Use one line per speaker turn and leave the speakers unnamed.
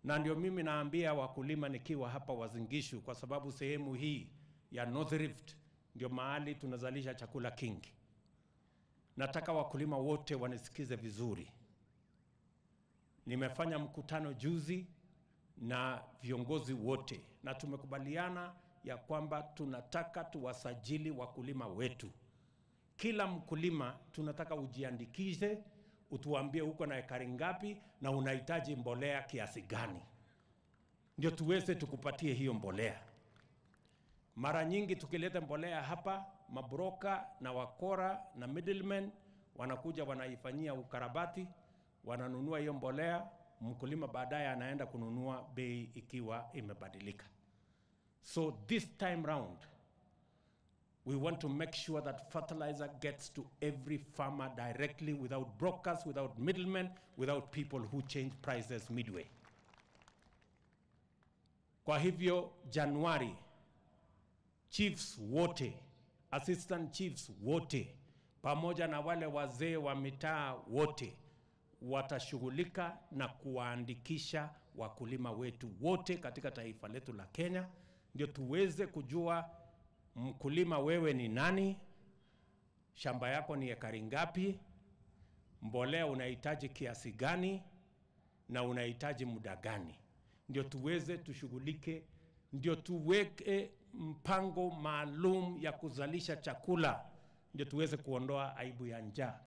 na ndio mimi naambia wakulima nikiwa hapa Wazingishu, kwa sababu sehemu hii ya North Rift ndio mahali tunazalisha chakula kingi. Nataka wakulima wote wanisikize vizuri. Nimefanya mkutano juzi na viongozi wote na tumekubaliana ya kwamba tunataka tuwasajili wakulima wetu. Kila mkulima tunataka ujiandikishe, utuambie uko na ekari ngapi na unahitaji mbolea kiasi gani, ndio tuweze tukupatie hiyo mbolea. Mara nyingi tukileta mbolea hapa, mabroka na wakora na middlemen wanakuja wanaifanyia ukarabati, wananunua hiyo mbolea, mkulima baadaye anaenda kununua bei ikiwa imebadilika. So this time round we want to make sure that fertilizer gets to every farmer directly without brokers, without middlemen, without people who change prices midway. Kwa hivyo Januari chiefs wote, assistant chiefs wote, pamoja na wale wazee wa mitaa wote watashughulika na kuwaandikisha wakulima wetu wote katika taifa letu la Kenya, ndio tuweze kujua mkulima wewe ni nani, shamba yako ni ekari ngapi, mbolea unahitaji kiasi gani, na unahitaji muda gani, ndio tuweze tushughulike, ndio tuweke mpango maalum ya kuzalisha chakula, ndio tuweze kuondoa aibu ya njaa